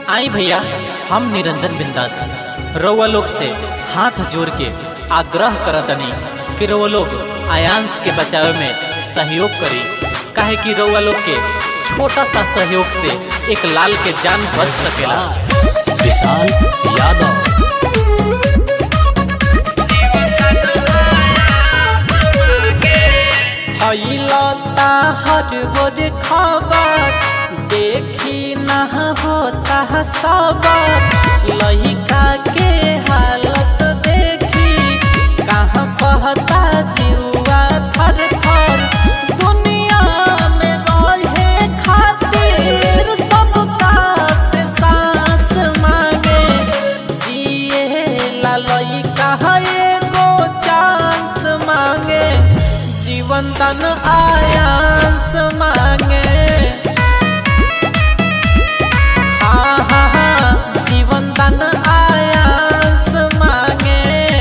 आई भैया हम निरंजन बिंदास रउआ लोग से हाथ जोड़ के आग्रह करतनी कि रउआ लोग आयांश के बचावे में सहयोग करी काहे कि रउआ लोग के छोटा सा सहयोग से एक लाल के जान बच सकेला विशाल यादव हईलता हर हर खबर देखी ना होता सबर लहिका के हालत देखी कहाँ बहता जीवा थर थर दुनिया में रहे खातिर सबका से सांस मांगे जिए ला लइका एगो चांस मांगे जीवन तन आयांस मांगे हाँ हाँ हाँ जीवन तन आयांस मांगे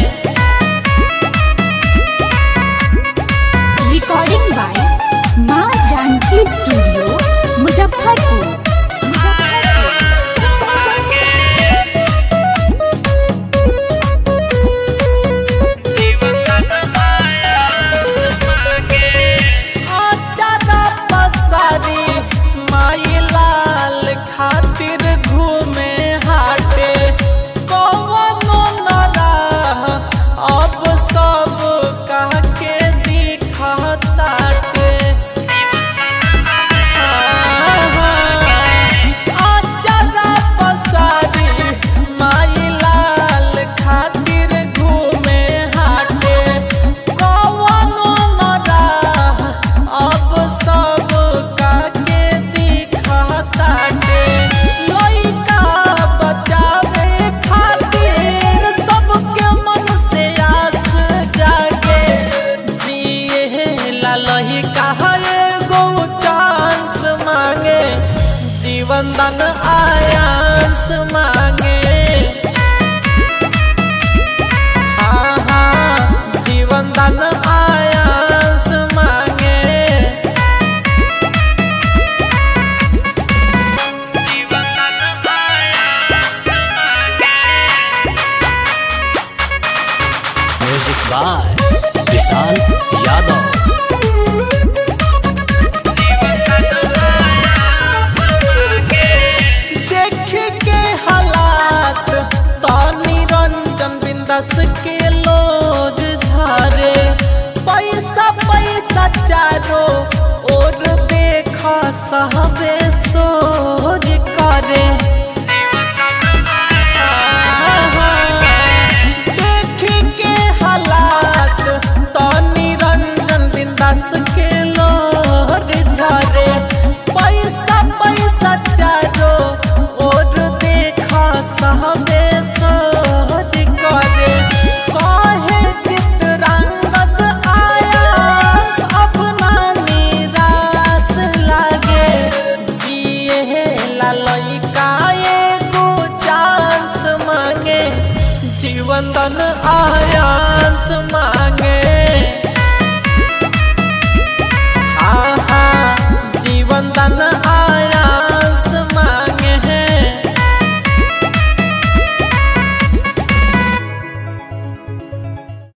रिकॉर्डिंग बाय माँ जानकी स्टूडियो मुजफ्फरपुर मुजफ्फरपुर आचारा पसारी माई लाल खातिर घूमे हाटे कौनो न राह अब सब कह के दिखताटे आचारा पसारी माई लाल खातिर घूमे हाटे कौनो न राह अब सब काके दिखताटे लइका बचावे खातिर सबके मन से आस जागे जिए ला लइका एगो चांस मांगे जीवन दान आयांस मांगे हाँ हाँ जीवन दान आयांस मांगे म्यूजिक बाय विशाल यादव देख के हालात तो निरंजन बिंदस के लोर झारे पैसा पैसा चारो और देख सहबे सोर करे देख के हालात तो निरंजन बिंदास के लोर झरे पैसा पैसा चारो और देखा सहबे सोर करे कहे चित्रंगद आयास अपना निराश लागे जिए ला लइका एगो चांस मांगे जीवन दन आ